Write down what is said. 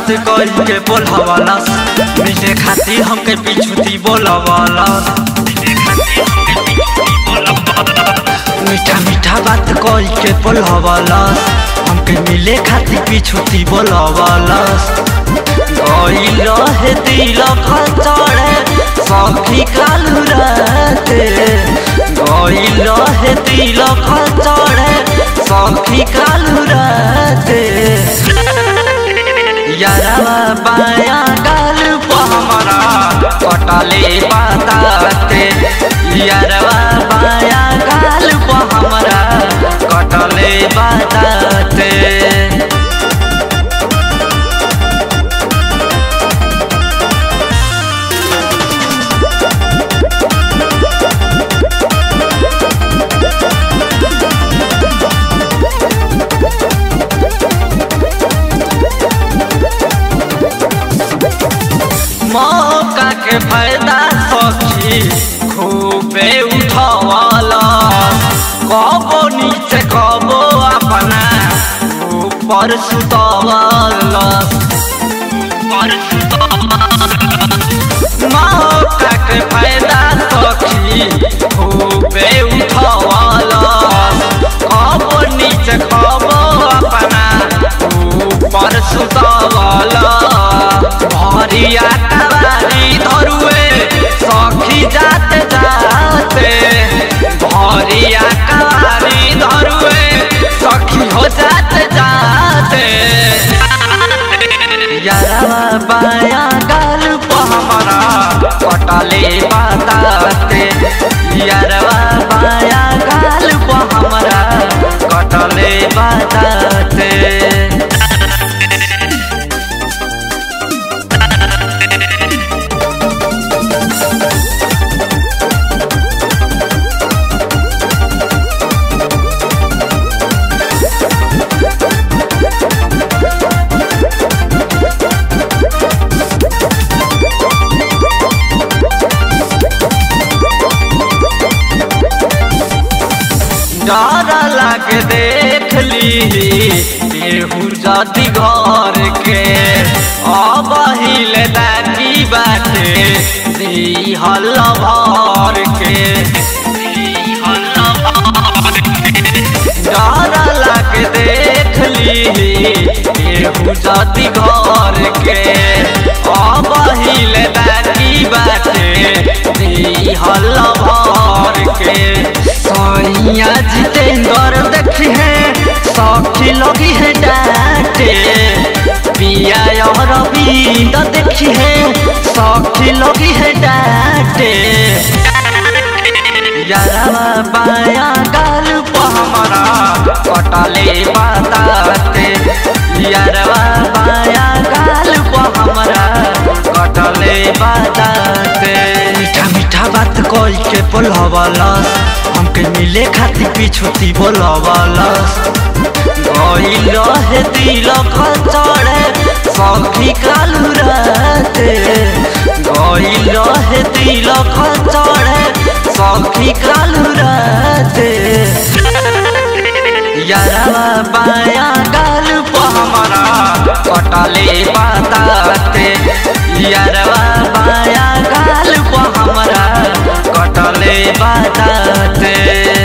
करी के बोलवाला मिले खाती हमके पिछुती बोलवाला मीठा मीठा बात करी के बोलवाला हमके मिले खाती पिछुती बोलवाला गइल रहे दिल चढ़े सखी कालू राते गइल रहे दिल चढ़े सखी कालू राते यारवा बाया गाल पर हमारा कटले बताते यारवा बाया गाल पर हमारा कटले बताते मौका के फायदा सखी खूबे उठवाला कबो नीचे कबो अपना ऊपर सुतवाला ऊपर मौका के फायदा सखी खूबे उठवाला कबो नीचे कबो अपना ऊपर सुतवाला भरिया कवारी धरुए सखी जाते जाते भरिया कवारी धरुए सखी हो जाते जाते यारवा बाया गाल पर हमारा कटले बताते यारवा बाया गाल पर हमारा कटले बताते डर लागे देख ली केहू जदि घर के अब हिले दादी बाटे दी हल भर के डर लागे देख ली केहू जदि घर के अब हिले दादी बाटे दी हल भर के सैया जितेंद्र देखी है सखी लगी है डांटे पिया और रविंद देखी है सखी लगी है डांटे यारवा बाया गाल पर हमारा कटले बताते यारवा बाया गाल पर हमारा कटले बताते मीठा मीठा बात कल के बोलवाला हमके मिले खातिर पिछुती बोलवाला गइल रहे दिल चढ़े सखी कालू राते गइल रहे दिल चढ़े सखी कालू राते यारवा बाया गाल पर हमारा कटले बताते यारवा बाया गाल पर हमारा कटले बताते